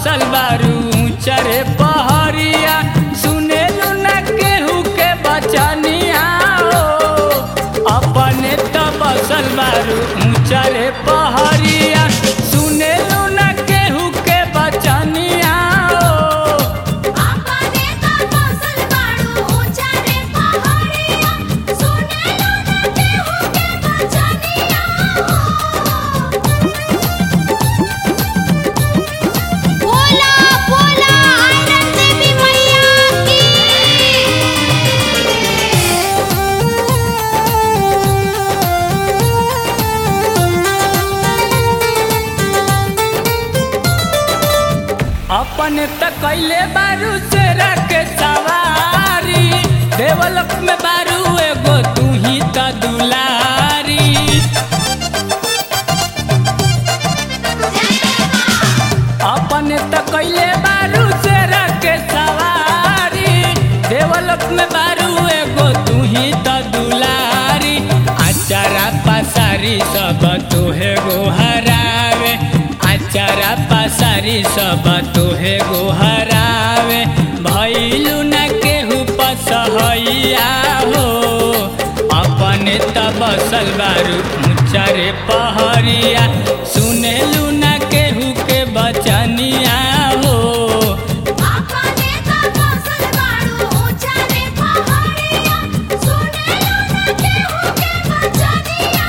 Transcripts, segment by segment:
बसल बारू चरे पहरिया सुने न केहू के बचनिया हो अपने त बसल बारू चरे पहरिया सुने न केहू के बचनिया हो आपने तो बसल बाड़ू ऊंचा रे पहाड़िया सुनेलो ना केहू के बचनिया बोला बोला आनंद देवी मैया की अपने त कैले बारू से रखे सवारी देवलोक में बारू एगो तू ही त दुलारी अपने त कैले बारू से रखे सवारी देवलोक में बारू एगो तू ही त दुलारी आचारा पसारी सब तोहे गो हरावे आचारा पसारी सब तोहे गो हरावे भैलू न केहू पसहैया हो अपने त बसल बारू ऊंचारे पहरिया सुनेलू न केहू के बचनिया हो आपने तो बसल बाड़ू ऊंचा रे पहाड़िया सुनेलो ना केहू के बचनिया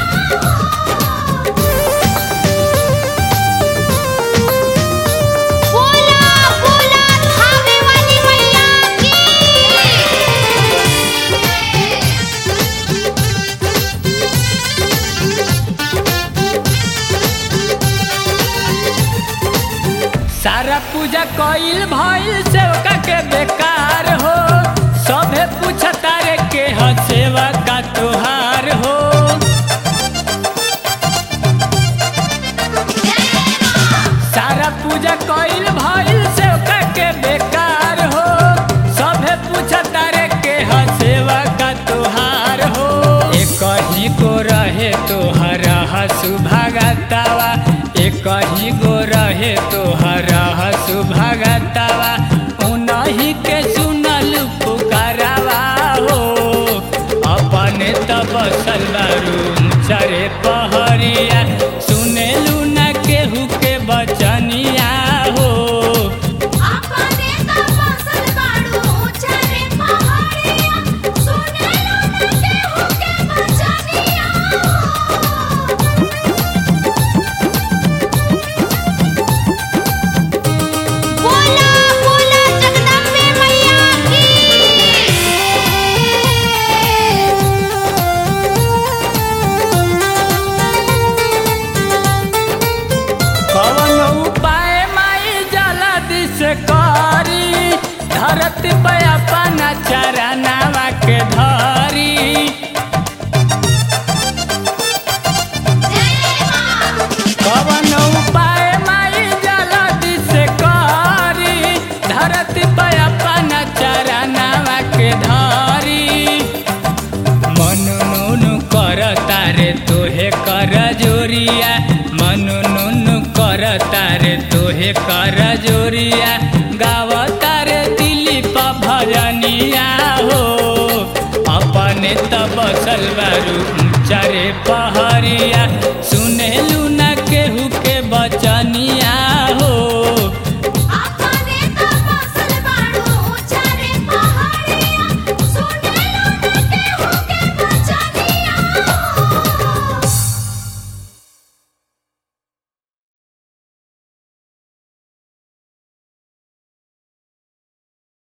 बोला बोला खावे वाली मैया सारा पूजा कइल भइल सेवका के बेकार हो सभे पूछता रे के ह सेवा का तोहार हो सारा पूजा कइल भइल सेवका के बेकार हो सभे पूछता रे के ह सेवा का तोहार हो एक ही गो रहे तोहर हसु भगतावा एक ही गो रहे तोहर हसु भगतावा उनही के सुनल पुकारावा हो अपने त बसल बारू चरे पहरिया सुनेलू न केहू के बचनिया हो आपने तो बसल बाड़ू ऊंचा रे पहाड़िया सुनेलो ना केहू के बचनिया बोला बोला जगदम्बे मैया की कवन उपाय माई जल्दी से करी धरती पे अपना चरनावा के धरी कवन उपाय माई जल्दी से करी धरती पे अपना चरनावा के धरी मनु नुनु कर तारे तोहे कर जोरिया मनु नुनु कर तारे तोहे कर जोरिया गाव तारे दिलीप भजनिया हो अपने त बसल बारू चरे पहरिया सु